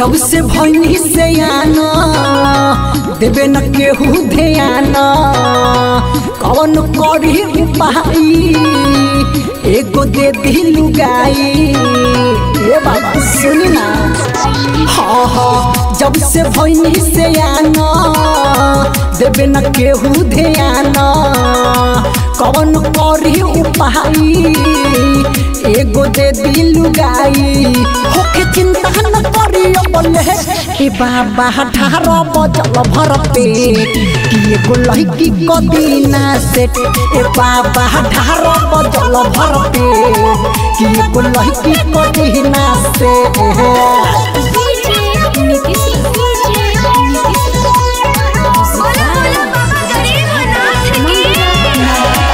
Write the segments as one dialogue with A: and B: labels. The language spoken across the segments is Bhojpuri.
A: जब से भैनी से आना देवे न केहू ध्यान कौन करी उपाई एगो दे दिलु गाई ए बाबा सुनी ना हाँ हाँ जब से भैनी से आना देवे न केहू ध्यान कौन करी उपाई एगो दे दिलु गाई होके चिंता न करियो बोले ए बाबा ठार बजल भर पेट कि एगो लड़की कदीना सेट ए बाबा ठार बजल भर पेट कि एगो लड़की कदीना सेट
B: बोला बोला बाबा गरीबनाथ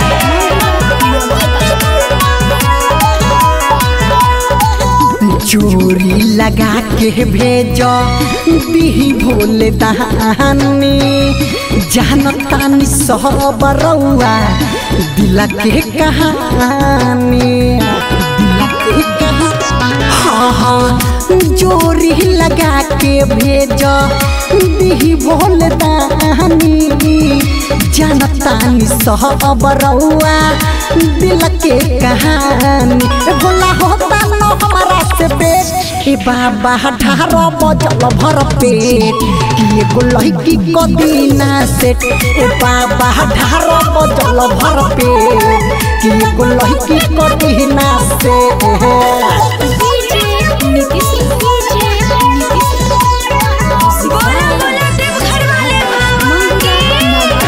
A: चोरी लगा के भेजो दिही भोले दानी जानतानी सब रउआ दिला के कहानी दिला के कहानी हाँ हाँ चोरी लगा के भेजो दिही भोले दानी जानतानी सब रउआ दिल के कहानी ए भोला होता न हमारा से पेट ए बाबा ठार बजल भर पेट कि एगो लड़की कदीना सेट ए बाबा ठार बजल भर पेट कि एगो लड़की कदीना सेट
B: बोला बोला देवघर वाले बाबा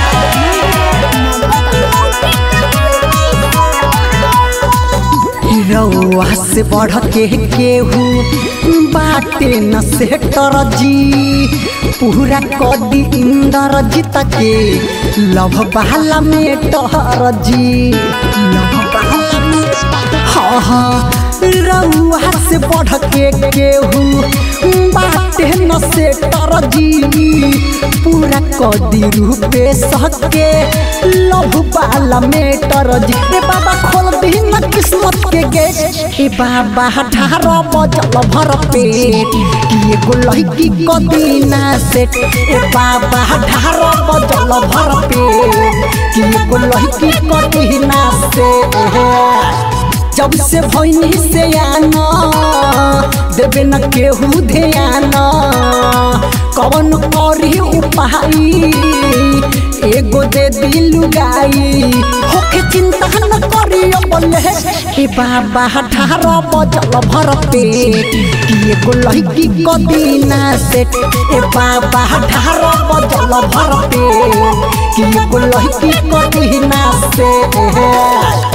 A: रउआ से बढ़ के केहू बाटे न से जी पूरा कदी इंदर जीत के लभ बहला में टहर जी लभ बहला में हाँ हाँ रउआ से बढ़ के केहू बाटे न से जी पूरा कदी रूपे सके लभ बाला में जी ए बाबा खोल दी न किस्मत के गेट ए बाबा ठार बजल भर पेट कि एगो लड़की कदीना सेट ए बाबा ठार बजल भर पेट कि एगो लड़की कदीना सेट जब से भैनी से आना देवे न केहू ध्यान कौन करी उपाई एगो दे दिलु गाई होके चिंता न करियो बोले ए बाबा ठार बजल भर पेट कि एगो लड़की कदीना सेट ए बाबा ठार बजल भर पेट कि एगो लड़की कदीना सेट